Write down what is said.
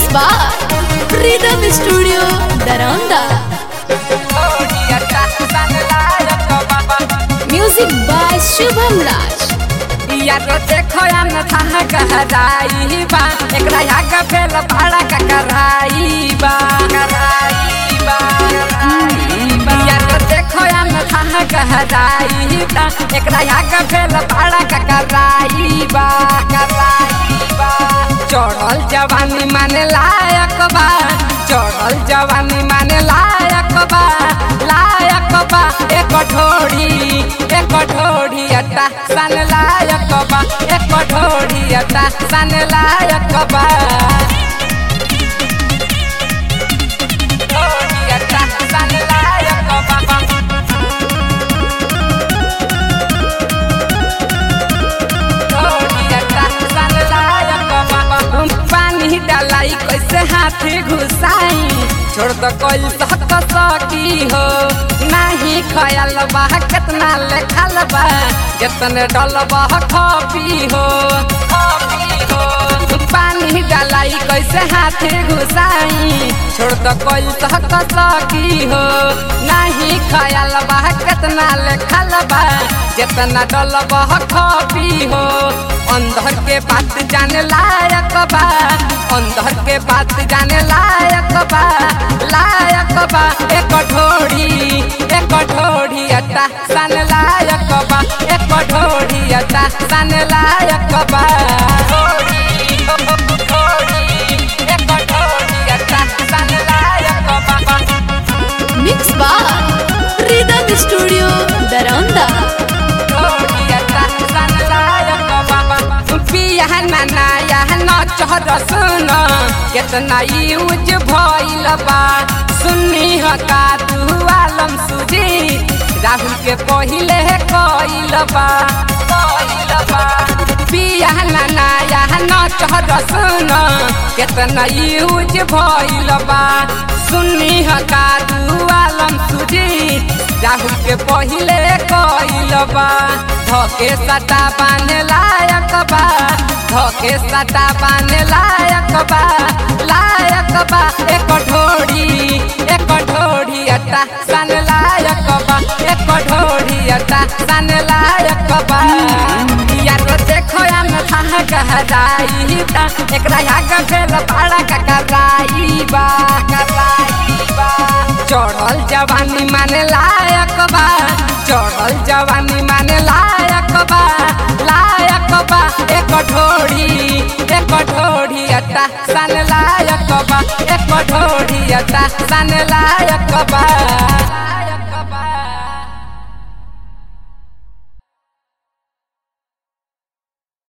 by Rhythm Studio Daranda. Music by Shubham Raj. यारो देखो या न था गहराई बा एकरा याग फेल भाड़ा का कराई बा कराई बा यारो देखो या न था गहराई बा एकरा याग फेल भाड़ा का कराई बा कराई बा चढ़ल जवानी माने लायक बा चढ़ल जवानी माने लायक बा लायक बा एक ढोड़ी एक ढोड़ी अटा सन लायक बा एक ढोड़ी अटा सन लायक बा ढोड़ी अटा सन लायक बा पानी डालाई कैसे हाथी घुसाई छोड़ दो कोई तक सकी हो नहीं खयाल बा कितना लेखल बा कितने डल बा खपी हो खपी हो पानी डालाई कैसे हाथी घुसाई छोड़ दो कोई तक सकी हो नहीं खयाल बा कितना लेखल बा कितना डल बा खपी हो अंदर के बात जाने लायक बा अंदर के बात जाने लायक बा लायक बा एक ढोड़ी एक ढोड़ी अटा सन लायक बा एक ढोड़ी अटा सन लायक बा ढोड़ी, ढोड़ी, एक ढोड़ी अटा सन लायक बा Mix by Rhythm Studio Daranda. सुन कितना यूज भइल बा सुन्नी हका तू आलम सुजी राहुल के पहिले कइल बा कइल बा पिया नाना यहाँ न चहर सुन कितना यूज भइल बा सुन्नी हका तू आलम सुजी राहुल के पहिले कइल बा धके सटा बाने लायक बा धके सटा बाने लायक बा लायक बा एक ढोड़ी एक ढोड़ी अटा सन लायक बा एक ढोड़ी अटा सन लायक बा यारो देखो या न था गहराई बा एकरा याग भेल पाड़ा का कराई बा कराई बा चढ़ल जवानी माने लायक बा चढ़ल जवानी माने लायक बा लायक बा एक ढोड़ी एक ढोड़ी अटा सन लायक बा एक ढोड़ी अटा सन लायक बा